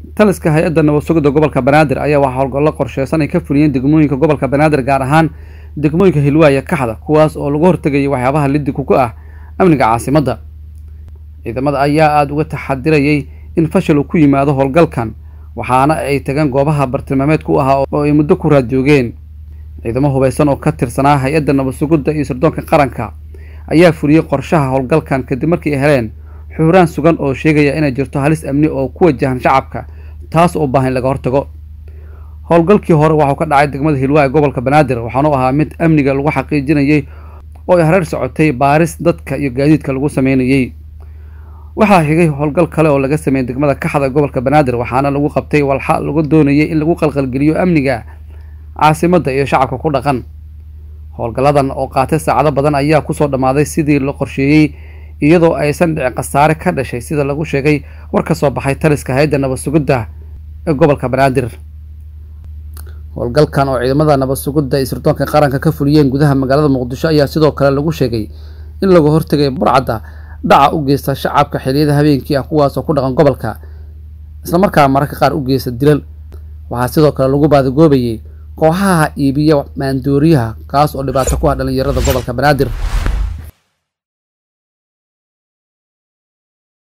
taliska hay-adda nabad sugidda gobolka banaadir ayaa waxaa howlgallo qorsheysan ay ka fuliyeen degmooyinka gobolka banaadir gaar ahaan degmooyinka hilwaaya kaxda kuwaas oo lagu hortegayay waxyaabaha liddiku ku ah amniga caasimadda ciidamada ayaa aada uga taxadirayay in fashil uu ku yimaado howlgalkan waxaana ay tageen goobaha bartilmaameedka u ahaa oo ay muddo ku raadjoogeen ciidamo hubaysan oo ka tirsanaa hay-adda nabad sugidda iyo sirdoonka qaranka ayaa fuliyey qorshaha howlgalkan kadib markii ay heleen xuuraan sugan oo sheegaya inay jirto halis amni oo ku wajahan shacabka taas oo baahan in laga hortago howlgalkii hore waxuu ka dhacay degmada hilwaa ee gobolka banaadir waxaanu ahaa mid amniga lagu xaqiijinayay oo ay hareer socotay baaris dadka iyo gaadiidka lagu sameynayey waxaa xigay howlgal kale oo laga sameeyey degmada kaxda ee gobolka banaadir waxaana lagu qabtay walxa lagu doonayay in lagu qalqalgeliyo amniga caasimadda iyo shacabka ku dhaqan howlgalladan oo qaatay saacado badan ayaa kusoo dhammaaday sidii la qorsheeyey iyadoo aysan dhicin khasaare ka dhashay sida lagu sheegay war ka soo baxay taliska hay-adda nabad sugidda ee gobolka banaadir howlgalkan oo ciidamada nabad sugidda iyo sirdoonka qaranka ka fuliyeen gudaha magaalada muqdisho ayaa sidoo kale lagu sheegay in lagu hortegay burcadda dhaca u geysta shacabka xiliyada habeenkii ah kuwaasoo ku dhaqan gobolka islamarkaa mararka qaar u geysta dilal waxaa sidoo kale lagu baadigoobayay kooxaha iibiya maandooriyaha kaas oo dhibaato ku ah dhalinyarada gobolka banaadir